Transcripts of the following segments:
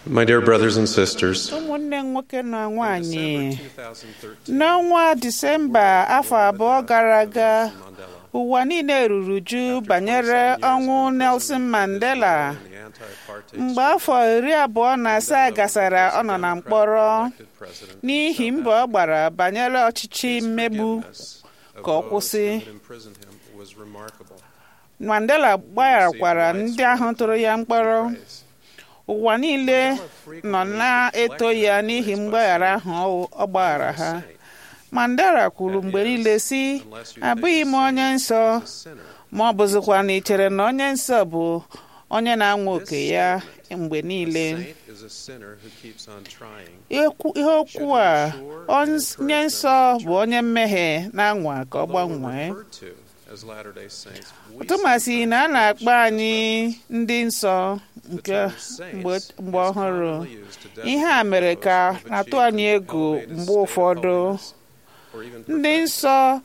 My dear brothers and sisters, ụmụnne nwoke na nwanyị December 2013, n'ọnwa disemba afọ abụọ gara aga ụwa niile ruru uju banyere ọnwụ Nelson Mandela the anti-apartheid mgbe afọ iri abụọ na asaa gasara ọ nọ na mkpọrọ president n'ihi mbọ ọ gbara banyere ọchịchị mmegbu ka ọ kwụsị who imprisoned him was remarkable. Mandela gbagharakwara ndị ahụ tụrụ ya mkpọrọ ụwa niile nọ na-eto ya n'ihi mgbaghara ahụ ọ gbaghara ha Mandela kwuru mgbe niile sị abụghị m onye nsọ Sinner ma ọ bụzikwa na ị chere na onye nsọ bụ onye na-anwa oke ya mgbe niile saint is a sinner who keeps on trying. Ekwu- ihe okwu a onye nsọ bụ onye mmehie na-anwa ka ọ gbanwee Referred to as Latter-day Saints, we tụmasị na a na-akpọ anyị ndị nsọ nke mgbe mgbe ọhụrụ ihe a mere ka na-atụ anyị egwu mgbe ụfọdụ or even ndị nsọ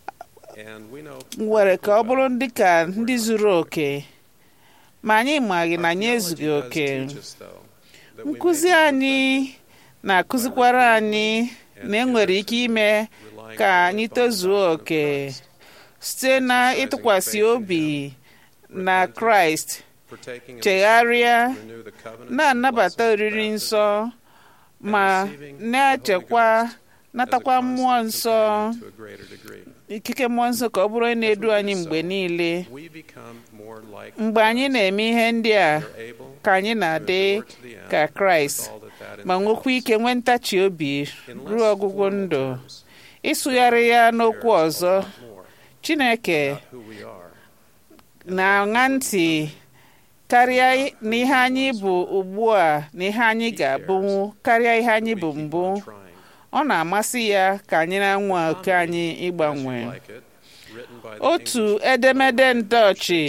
and we know nwere ka ọ bụrụ ndị ka ndị zuru oke ma anyị maghị na anyị ezughị oke teach us, though, that we may nkụzi anyị na-akụzikwara anyị na enwere ike ime rely ka anyị tozuo oke site na ịtụkwasị obi na kraịst for taking chegharịa renew the covenant na-anabata oriri nsọ ma na-echekwa natakwa mmụọ nsọ to a greater degree. ikike mmụọ nsọ ka ọ bụrụ onye na-edu anyị mgbe niile We become more like mgbe anyị na-eme ihe ndị a are able ka anyị na-adị ka kraịst all that that ma nwekwa ike nwee ntachi obi ruo ọgwụgwụ ndụ ịsụgharị ya n'okwu ọzọ more chineke who we are. na-aṅa ntị karịa n'ihe anyị bụ ugbu a na ihe anyị ga-abụnwu karịa ihe anyị bụ mbụ Trying ọ na-amasị ya ka anyị na-anwa oke anyị ịgbanwe like it, written by the otu edemede ndọchị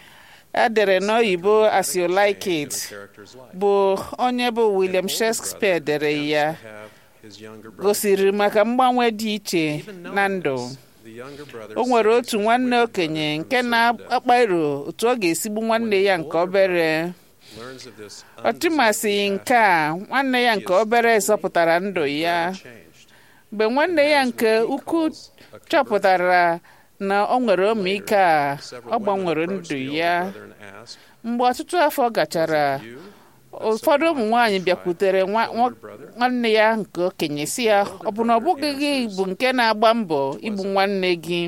edere n'oyibo as you like it character's life. bụ onye bụ William Shakespeare dere ya Have his younger brother. gosiri maka mgbanwe dị iche na ndụ The younger brother o nwere says otu nwanne okenye nke na-akpa iro otu ọ ga-esigbu nwanne ya nke obere learns of this ọ tụmasịghị nke a nwanne ya nke obere zọpụtara ndụ ya unchanged. mgbe nwanne ya nke ukwu chọpụtara na ọ nwere ọmịiko a ọ gbanwere ndụ ya Brother and asked, mgbe ọtụtụ afọ gachara "You, ụfọdụ ụmụ nwaanyị bịakwutere nwa- nwa- nwanne ya nke okenye si ya ọ bụ na ọ bụghị gị bụ nke na-agba mbọ igbu nwanne gị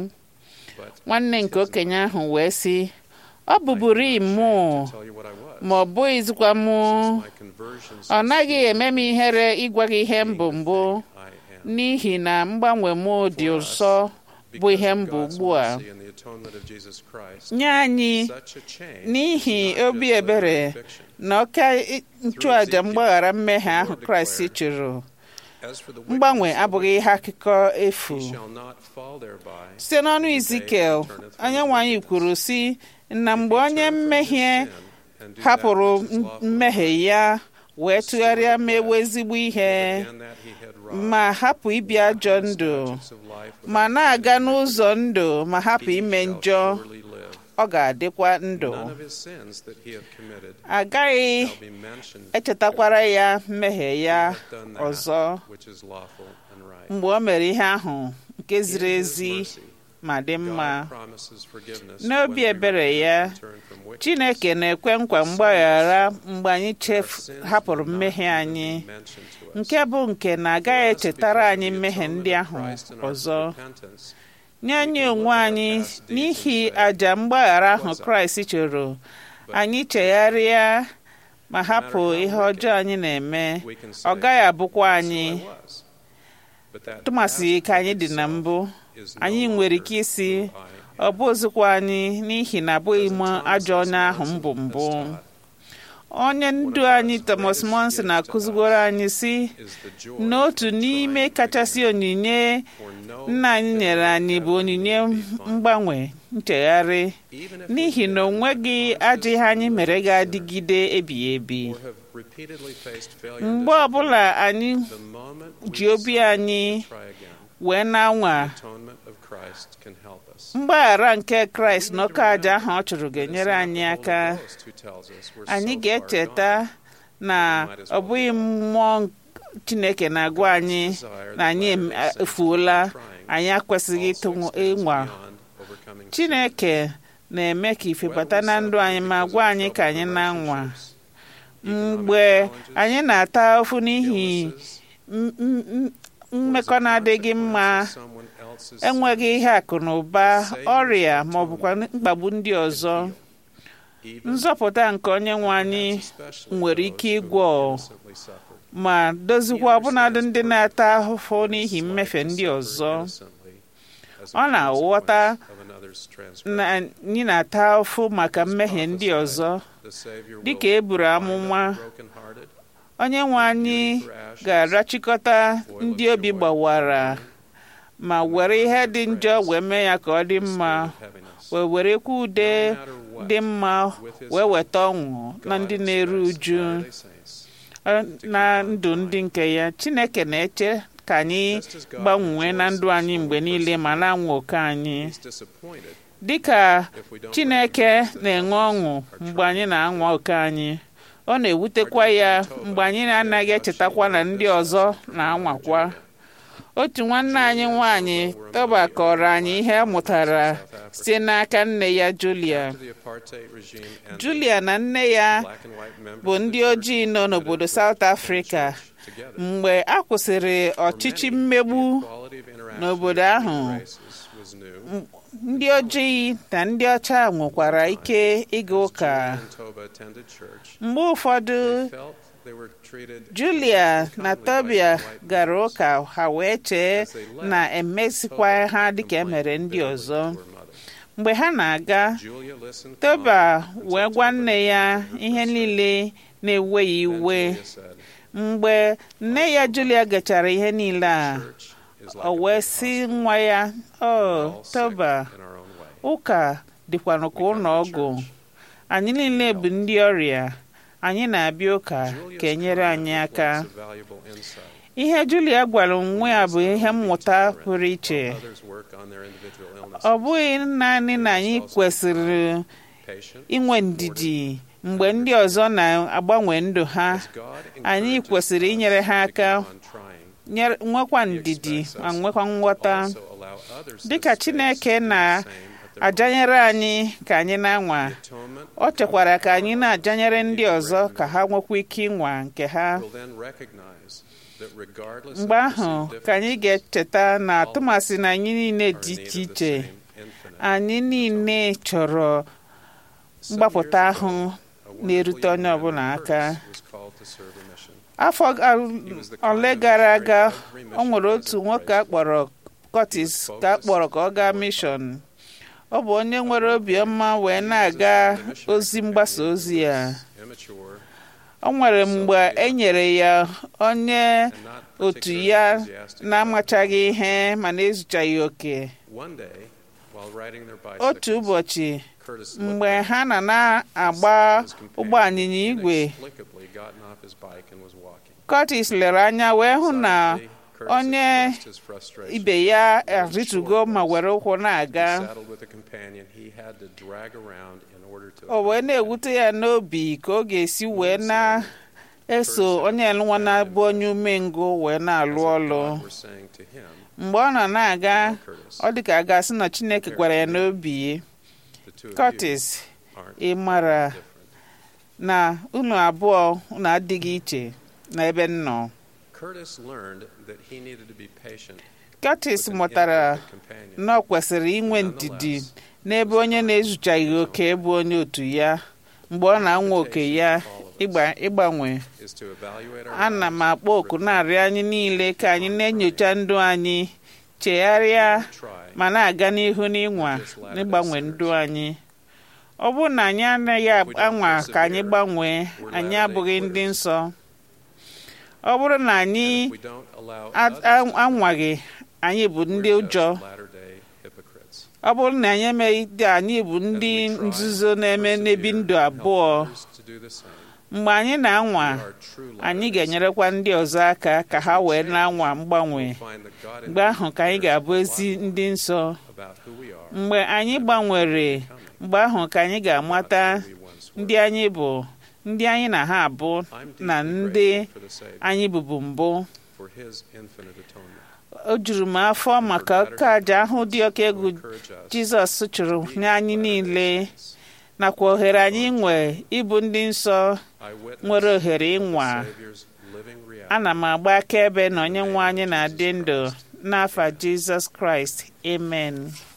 nwanne nke okenye ahụ wee sị ọ bụburu mụ tell you what I was. ma ọ bụghịzikwa mụ My conversion ọ naghị eme m ihere ịgwa gị ihe mbụ mbụ I am. n'ihi na mgbanwe m dị ụsọ bụ ihe mbụ ugbu a Mercy and the atonement of Jesus Christ, nye anyị such a change n'ihi is not obi just ebere conviction. na ọka nchụàja mgbaghara mmehie ahụ kraịst chụrụ As for the mgbanwe wickedness of abụghị ihe akụkọ efu he shall not fall thereby, site n'ọnụ izikel onye nwanyị kwuru si na mgbe onye mmehie and do that hapụrụ which is lawful, mmehie ya wee tụgharịa mewe ezigbo ihe and that he had wrought ma hapụ ibi ajọ ndụ statutes of life ma na-aga n'ụzọ ndụ ma hapụ ime shall njọ surely live. ọ ga-adịkwa ndụ None of his sins that he hath committed agaghị shall be mentioned echetakwara ya mmehie ya hath done that ọzọ which is lawful and right. mgbe o mere ihe ahụ nke ziri In his ezi mercy, ma dị mma God promises forgiveness n'obi when we ebere ya turn from wickedness. chineke na-ekwe nkwa mgbaghara mgbe anyị chefu Sins hapụrụ will not mmehie even anyị be mentioned to us. nke bụ nke na-agaghị For us, echetara because anyị of the mmehie atonement ndị of ahụ Christ and our ọzọ repentance, nye anyị can onwe look at our anyị past deeds n'ihi and say, àjà mgbaghara ahụ "What's up?" kraịst chụrụ But anyị chegharịa ma hapụ how ihe wicked, ọjọọ anyị na-eme we can say, ọ gaghị abụkwa "So anyị I was." But that tụmasị past ka anyị dị na itself mbụ is no anyị nwere longer ike isi who I ọ am. bụzikwa anyị n'ihi na abụghị m Thomas ajọ onye ahụ Monson mbụ has mbụ taught, onye ndu anyị Thomas Monson na-akụzigoro anyị si is the joy n'otu of n'ime trying kachasị onyinye for no nna anyị nyere anyị bụ onyinye mgbanwe nchegharị even if n'ihi na o nweghị ajọ ihe anyị mere ga-adịgide ebighị ebi or have repeatedly faced failure and mgbe ọbụla anyị the moment we ji obi decide anyị to try again, wee na-anwa atonement of Christ can help us. mgbaghara nke kraịst na oke aja ahụ ọ chụrụ ga-enyere anyị aka anyị ga-echeta na ọ bụghị mmụọ Chineke na-agwa anyị na anyị efuola anyị akwesịghị ịtụ ịnwa Chineke na-eme ka ife bata na ndụ anyị ma gwa anyị ka anyị na-anwa mgbe anyị na-ata ofu n'ihi mmekọ na-adịghị mma enweghị ihe akụ na ụba ọrịa ma ọ bụkwa mkpagbu ndị ọzọ nzọpụta nke onye nwe anyị nwere ike ịgwọ ma dozikwa ọbụnadị ndị na-ata ahụhụ n'ihi mmefe ndị ọzọ ọ na-aghọta na anyị na-ata ahụhụ maka mmehie ndị ọzọ dịka e buru amụma onye nwe anyị ga-arachikọta ndị obi gbawara ma were ihe dị njọ wee mee ya ka ọ dị mma wee werekwa ude dị mma wee weta ọṅụ na ndị na-eru uju na ndụ ndị nke ya Chineke na-eche ka anyị gbanwee na ndụ anyị mgbe niile ma na-anwa oke anyị dịka Chineke na-enwe ọṅụ mgbe anyị na-anwa oke anyị ọ na-ewutekwa ya mgbe anyị na-anaghị echetakwa na ndị ọzọ na-anwakwa otu nwanne anyị nwanyị tọba kọrọ anyị ihe ọ mụtara site n'aka nne ya Julia Julia na nne ya bụ ndị ojii nọ n'obodo South Africa mgbe a kwụsịrị ọchịchị mmegbu n'obodo ahụ ndị ojii na ndị ọcha nwekwara ike ịga ụka mgbe ụfọdụ Julia na Tobia gara ụka ha wee chee na emesikwa ha dịka emere ndị ọzọ mgbe ha na-aga Tobia wee gwa nne ya ihe niile na-ewe ya iwe mgbe nne ya Julia gachara ihe niile a o wee sị nwa ya o Tobia ụka dịkwanụ ka ụlọ ọgwụ anyị niile bụ ndị ọrịa anyị na-abịa ụka ka enyere anyị aka ihe Julia gwara onwe ya bụ ihe mmụta pụrụ iche ọ bụghị naanị na anyị kwesịrị inwe ndidi mgbe ndị ọzọ na-agbanwe ndụ ha anyị kwesịrị inyere ha aka nwekwa ndidi ma nwekwa nghọta dịka Chineke na ajanyere anyị ka anyị na-anwa ọ chekwara ka anyị na-ajanyere ndị ọzọ ka ha nwekwa ike ịnwa nke ha mgbe ahụ ka anyị ga-echeta na atụmasị na anyị niile dị iche iche anyị niile chọrọ mgbapụta ahụ na-erute onye ọbụla aka afọ ole gara aga ọ nwere otu nwoke akpọrọ Curtis ka akpọrọ ka ọ gaa mishọn ọ bụ onye nwere obiọma wee na-aga ozi mgbasa ozi ya o nwere mgbe e nyere ya onye otu ya na-amachaghị ihe ma na-ezuchaghị oke otu ụbọchị mgbe ha na na-agba ụgbọ anyịnya igwe Curtis lere anya wee hụ na onye ibe ya arịtugo ma were ụkwụ na-aga o wee na-ewute ya n'obi ka ọ ga-esi wee na-eso onye nwa na-abụ onye umengwụ wee na-alụ ọlụ mgbe ọ nọ na-aga ọ dị ka a ga-asị na Chineke gwara ya n'obi Curtis ị mara na unu abụọ unu adịghị iche na ebe m nọ Curtis mụtara na ọ kwesịrị inwe ndidi n'ebe onye na-ezuchaghị oke bụ onye otu ya mgbe ọ na-anwa oke ya ịgbanwe ana m akpọ oku na-arịọ anyị niile ka anyị na-enyocha ndụ anyị chegharịa ma na-aga n'ihu n'ịnwa n'ịgbanwe ndụ anyị ọ bụrụ na anyị anaghị anwa ka anyị gbanwee anyị abụghị ndị nsọ ọ bụrụ na anyị anwaghị anyị bụ ndị ụjọ ọ bụrụ na anyị emeghị anyị bụ ndị nzuzo na-eme n'ebi ndụ abụọ mgbe anyị na-anwa anyị ga-enyerekwa ndị ọzọ aka ka ha wee na-anwa mgbanwe mgbe ahụ ka anyị ga-abụ ezi ndị nsọ mgbe anyị gbanwere mgbe ahụ ka anyị ga-amata ndị anyị bụ ndị anyị na ha abụ I'm na deeply ndị grateful for the Savior, anyị bụbu mbụ for his infinite atonement. o juru m afọ maka oke aja ahụ dị oke egwu Encourage us jizọs chụrụ to be nye anyị by niile righteousness. nakwa ohere anyị nwe ịbụ ndị nsọ I witness nwere ohere the ịnwa Savior's living reality. ana m agba akaebe na onye nwe anyị na-adị ndụ n'afa jizọs kraịst amen